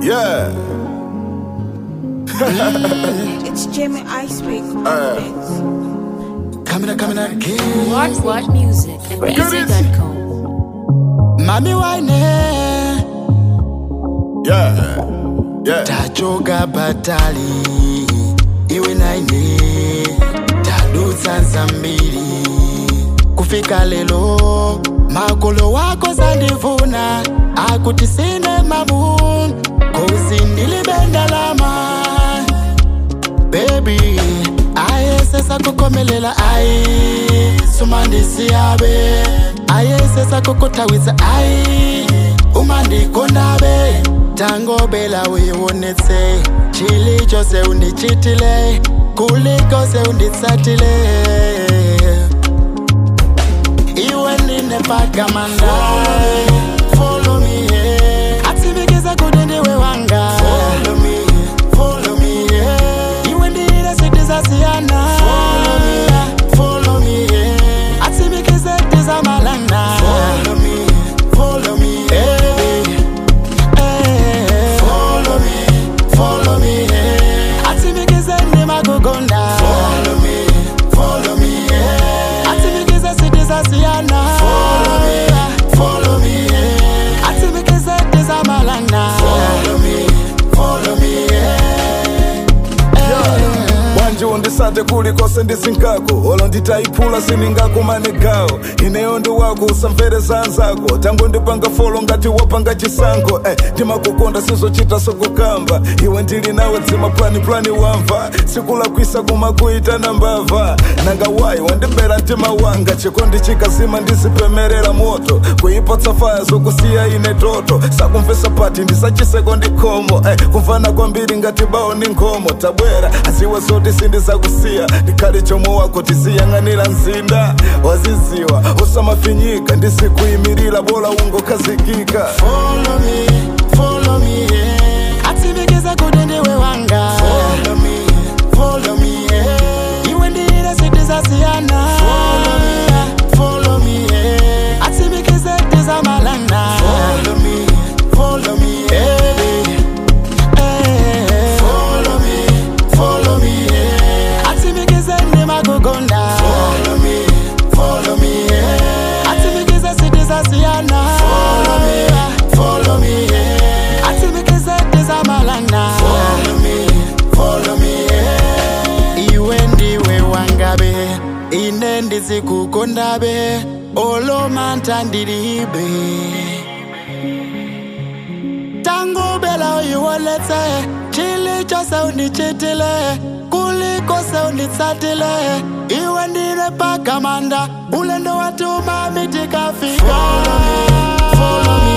Yeah. It's Jimmy Icepick on Uh. the mix. Coming up, coming up again. What What Music and Easy.com. Mami wine. Yeah. Yeah. Tachoka batali. Iwe naine. Tadutsa zambiri. Kufika lelo. Makolo wako zandivuna. Akuti sine mamun. Kozi ndilibenda lama. Baby. Aye sesa kukomelela ayi. Sumandisiyabe. Aye sesa kukutawisa ayi. umandikondabe tangobela uyionetse chili chose undichitile kulikose unditsatile iwe ndine pakamanda Follow me, yeah. atsimikize kuti ndiwe wanga Follow me, follow me, yeah. iwe ndine sitizasiyana Follow me, follow me, yeah. atsimikize tizamalana Follow me, follow me, yeah. Eh, follow me, follow me, yeah. atsimikize ndimakukonda Follow me, follow me, yeah. atsimikize sitizasiyana Follow me, follow me, yeah. atsimikize tizamalana Follow me, follow me, yeah. Wanje undisate kulikose ndisinkako olo nditayiphula siningakumanegawo ineyo ndi wako usamvereza anzako tango ndipanga folo ngati wapanga chisankho eh, ndimakukonda sizochita sokukamba iwe ndili nawe dzima plani wamva sikulakwisa kumakuitana mbava nanga wayi wandibera mtima wanga chikondi chikazima ndizipemerera moto kuipatsa faya zokusiya ine toto sakumvesa pati ndisachiseko ndikhomo eh, kumvana kwambiri ngati bawo ndi nkhomo tabwera aziwe zoti sindizakusiya ndikhale chomo wako tiziyang'anira mzinda waziziwa usamafinyika ndisikuyimirira bola ungokhazikika Follow me, follow me, yeah. atsimikize kuti ndiwe wanga Follow me, follow me, yeah. iwe ndine sitizasiyana Follow me, follow me, yeah. atsimikize tizamalana Follow me, follow me, yeah. Eh, follow me, follow me, yeah. atsimikize ndimakukonda Follow me, follow me, yeah. atsimikize sitizasiyana Follow me, follow me, yeah. atsimikize tizamalana Follow me, follow me, yeah. iwe ndiwe wangabe ine ndizikukondabe olomanta ndilibe tangubela uyiwoletse chili chose undichitile kulikose unditsatile iwe ndine pakamanda ulendo watuma mitikafika follow me, follow me,